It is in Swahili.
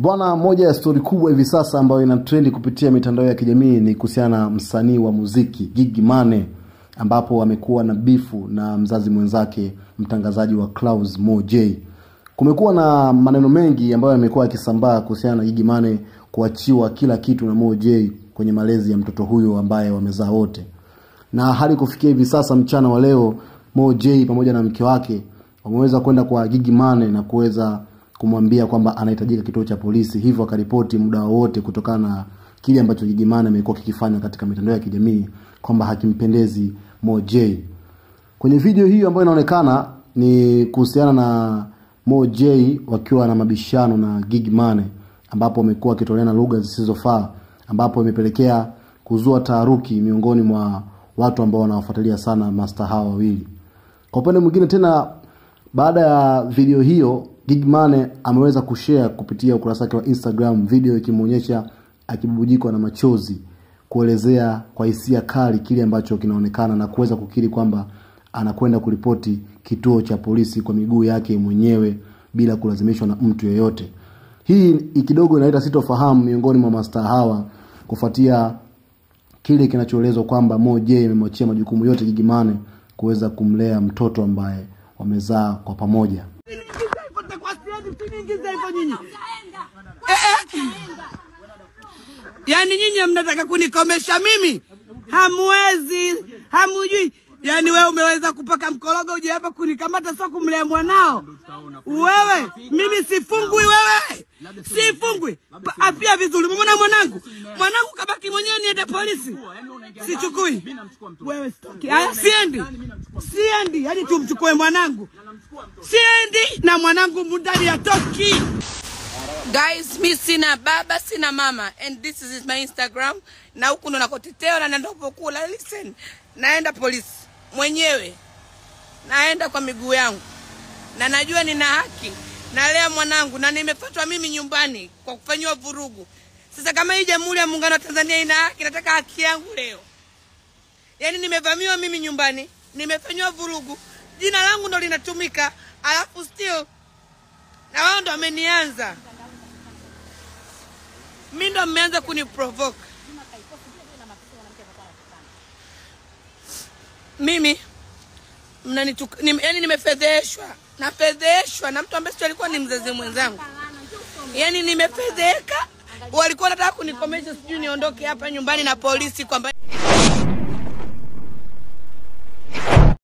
Bwana, moja ya stori kubwa hivi sasa ambayo ina trendi kupitia mitandao ya kijamii ni kuhusiana na msanii wa muziki Gigy Money, ambapo amekuwa na bifu na mzazi mwenzake mtangazaji wa Clouds Mo J. Kumekuwa na maneno mengi ambayo yamekuwa yakisambaa kuhusiana na Gigy Money kuachiwa kila kitu na Mo J kwenye malezi ya mtoto huyo ambaye wamezaa wote, na hadi kufikia hivi sasa mchana wa leo Mo J pamoja na mke wake wameweza kwenda kwa Gigy Money na kuweza kumwambia kwamba anahitajika kituo cha polisi, hivyo akaripoti muda wowote kutokana na kile ambacho Gigy Money amekuwa kikifanya katika mitandao ya kijamii kwamba hakimpendezi Mo J. Kwenye video hiyo ambayo inaonekana ni kuhusiana na Mo J wakiwa na mabishano na Gigy Money, ambapo wamekuwa wakitoleana lugha zisizofaa, ambapo imepelekea kuzua taharuki miongoni mwa watu ambao wanawafuatilia sana masta hawa wawili. Kwa upande mwingine tena, baada ya video hiyo Gigy Money ameweza kushare kupitia ukurasa wake wa Instagram video ikimwonyesha akibubujikwa na machozi kuelezea kwa hisia kali kile ambacho kinaonekana na kuweza kukiri kwamba anakwenda kuripoti kituo cha polisi kwa miguu yake mwenyewe bila kulazimishwa na mtu yeyote. Hii kidogo inaleta sitofahamu miongoni mwa mastaa hawa kufuatia kile kinachoelezwa kwamba Mo J amemwachia majukumu yote Gigy Money kuweza kumlea mtoto ambaye wamezaa kwa pamoja. Yaani nyinyi mnataka kunikomesha mimi? Hamwezi, hamujui. Yaani wewe umeweza kupaka mkorogo uje hapa kunikamata, sio kumlea mwanao wewe. Mimi sifungwi wewe, sifungwi. Pa- Afia vizuri, umeona mwanangu, mwanangu kabaki mwenyewe, niende polisi, sichukui wewe, sitoki. Haya, siendi, siendi, yaani tumchukue mwanangu, siendi na mwanangu mundani atoki. Guys, mi sina baba, sina mama and this is my Instagram na huku ndo nakotitewa na nandopokula. Listen, naenda polisi mwenyewe, naenda kwa miguu yangu na najua nina haki, nalea mwanangu na nimefatwa mimi nyumbani kwa kufanyiwa vurugu. Sasa kama hii Jamhuri ya Muungano wa Tanzania ina haki, nataka haki yangu leo. Yaani nimevamiwa mimi nyumbani, nimefanyiwa vurugu, jina langu ndo linatumika, alafu still na wao ndo wamenianza mi ndo mmeanza kuniprovoke mimi mnanituk, nim, yani nimefedheshwa nafedheshwa na mtu ambaye sio alikuwa ni mzazi mwenzangu yani nimefedheka walikuwa wanataka kunikomesha sijui niondoke hapa nyumbani na polisi kwamba